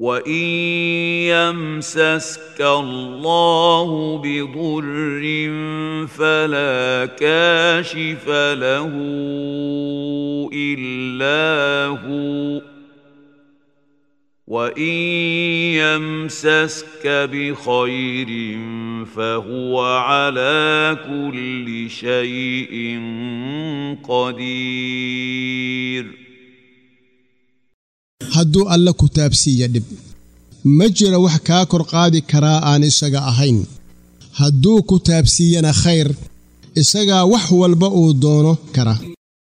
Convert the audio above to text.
وان يمسسك الله بضر فلا كاشف له الا هو وان يمسسك بخير فهو على كل شيء قدير hadduu alla ku taabsiiya dhib ma jira wax kaa kor qaadi karaa aan isaga ahayn hadduu ku taabsiiyana khayr isagaa wax walba uu doono kara